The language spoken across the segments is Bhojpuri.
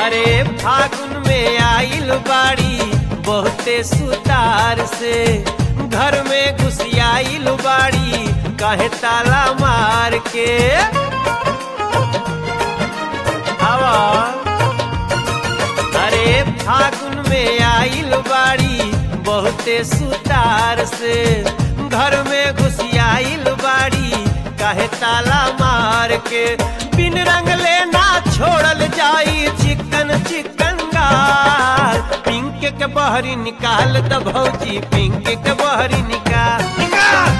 अरे फागुन में आइल बाड़ी बहुते सुतार से घर में घुसियाइल बाड़ी काहे ताला मार के हवा अरे फागुन में आइल बाड़ी बहुते सुतार से घर में घुसियाइल बाड़ी काहे ताला मार के बिन रंगले ना छोड़ल जाई चिकन चिकन गाल पिंक के बहरी निकाल द भौजी पिंक के बहरी निकाल निकाल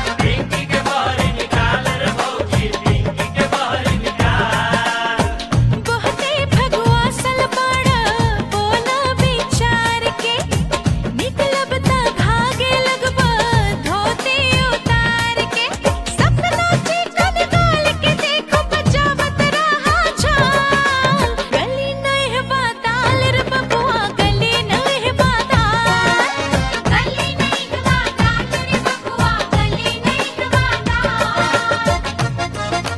बहुते भगवा सलबाड़ा बोला विचार के निकलब ता भागे लगबा धोती उतार के सपना चिकन गाल के देखो बचावत रहा छाल गली नहीं बाताल रे बबुआ गली नहीं बाताल गली नहीं बाताल रे बबुआ गली नहीं बाताल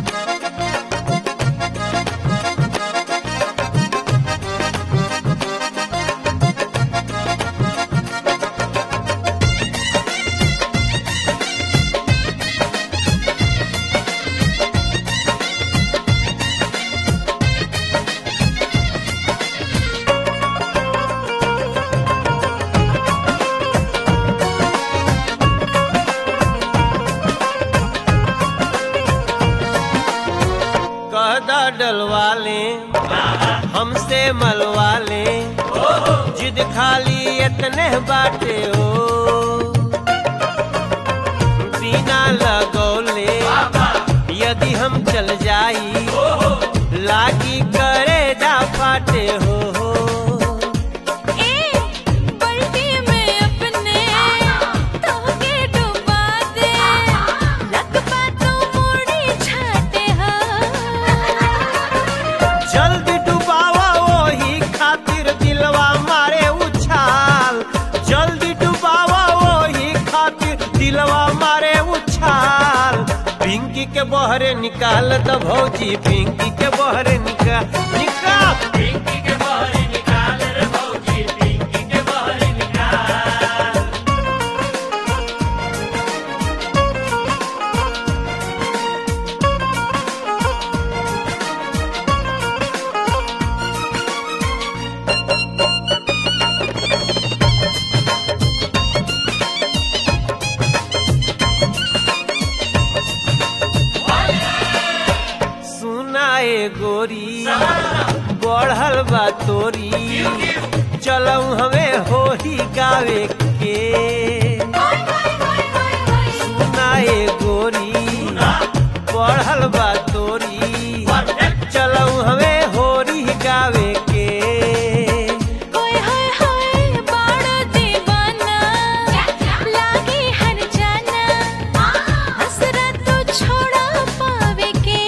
कहदा डलवा ले हमसे मलवा ले जिद खाली इतने बाटे हो बिना लगौले यदि हम चल जाई लागी करे जा फाटे हो ए बल्टी में अपने तोहके डुबा दे लगबा तो मुड़ी छाटे हा जल्दी डुबावा वही खातिर दिलवा मारे उछाल जल्दी डुबावा वही खातिर दिलवा मारे उछाल पिंकी के बहरे निकाल द भौजी पिंकी के बहरे निकाल निकाल सुनाए गोरी बढ़ल बा तोरी चलऊ हमें होली गावे के सुनाए गोरी बढ़ल बा तोरी चलऊ हमें होली गावे के होय होय होय बाड़ा दीवाना लागे हर जाना हसरा तो छोड़ा पावे के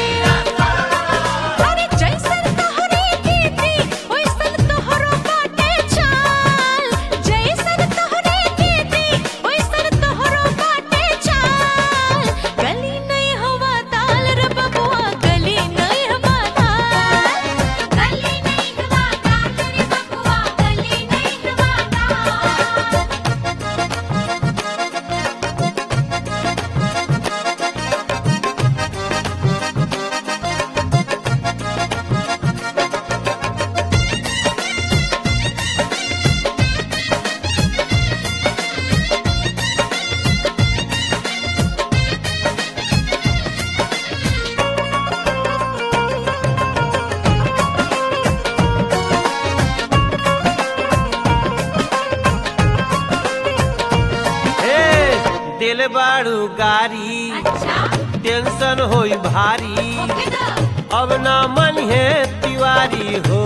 अरे जैसन तोहरे कीती ओइसन तोहरो बाटे चाल जैसन तोहरे कीती ओइसन तोहरो बाटे चाल गली नहीं हवा ताल रे बबुआ गली नहीं हवा ताल गली नहीं हवा ताल रे बबुआ गली नहीं हवा ताल हे दिल बाड़ू गारी टेंशन होई भारी अब ना मन है तिवारी हो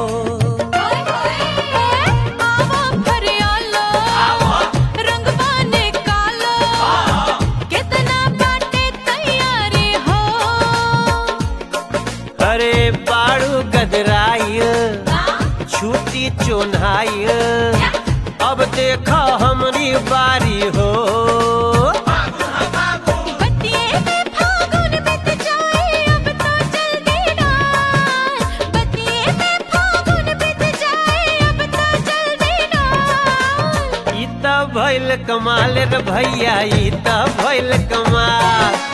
आवा फरियालो रंगवाने कालो कितना बाटे तैयारी हो अरे बाड़ू गदराइल छुट्टी चोन्हाइल अब देखा हमरी बारी हो बतिये में फागुन बीत जाए अब तो जल्दी डाल बतिये में फागुन भइल कमाल रे भैया ई त भइल कमाल